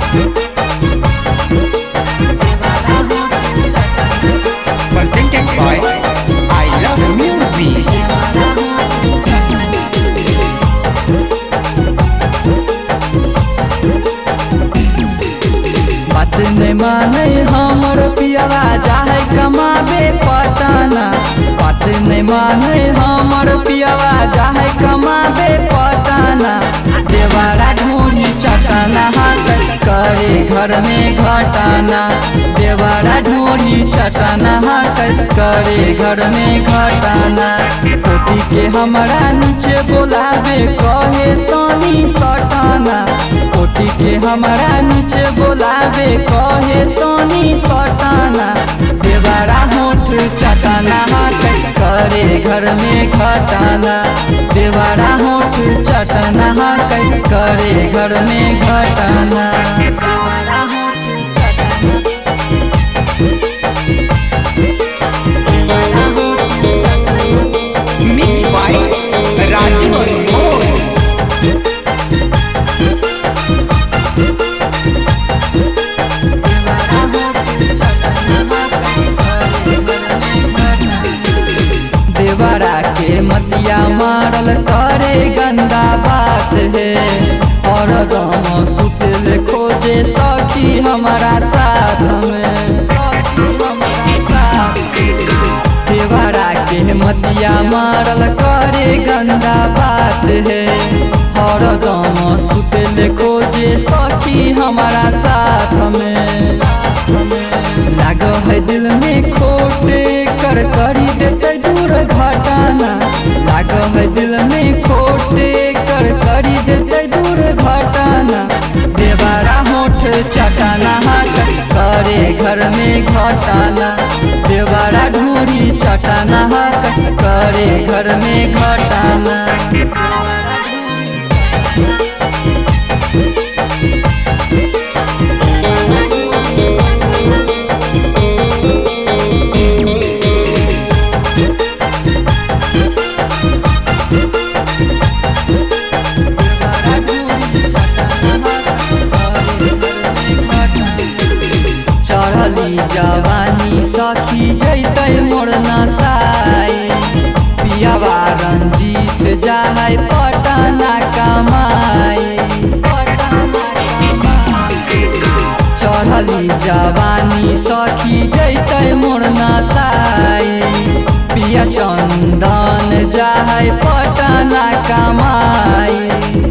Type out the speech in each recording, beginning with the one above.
Presented by I Love Music. बात नहीं माने हमर पियवा चाहे कमाबे पटाना बात नहीं माने हमर पियवा चाहे कमाबे पटाना देवारा ढूंढी चटाना हाथ करे घर में घटाना देवारा ढूंढी चटाना हाथ करे घर में घटाना कोटी के हमरा नीचे बोलावे कहे तनी सटाना कोटी के हमरा नीचे बोलावे कहे तनी सटाना देवारा होठ चटाना हाथ करे घर में घटाना देवारा होठ चटाना हाथ करे घर में घटाना देवारा होठ चटाना देवारा होठ चटाना Mixed by Rajiv Anmol. देवरा के मतिया मारल करे गंदा बात है और गम सुतल खोजे सखी हमारा साथ में सखी हमारा साथ देवरा के मतिया मारल करे गंदा बात है और गम सुतल खोजे सखी हमारा साथ में लाग है दिल में खोटे कर करी देते दूर घटाना लाग है दिल में खोटे कर करी देते दूर घटाना देवारा होठ चटाना हाथ करे घर में घटाना देवारा ढूंढी चटाना हाथ करे घर में घटाना चढ़ली जवानी सखी जैतै मोर नसाई पियावा रंजीत जाहै पटना कमाई चढ़ली जवानी सखी जैतै मोर नसाई पिया चंदन जाहै पटना कमाई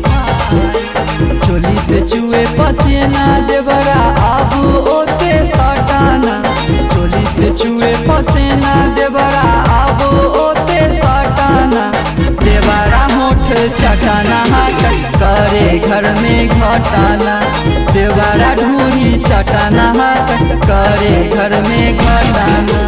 चोली से चुए पसीना देवरा अब ओते सटाना चोली से चुए पसीना देवरा अब ओते सटाना देवरा होठ चटाना हाथ करे घर में घटाना देवरा ढूंढी चटाना हाथ करे घर में घटाना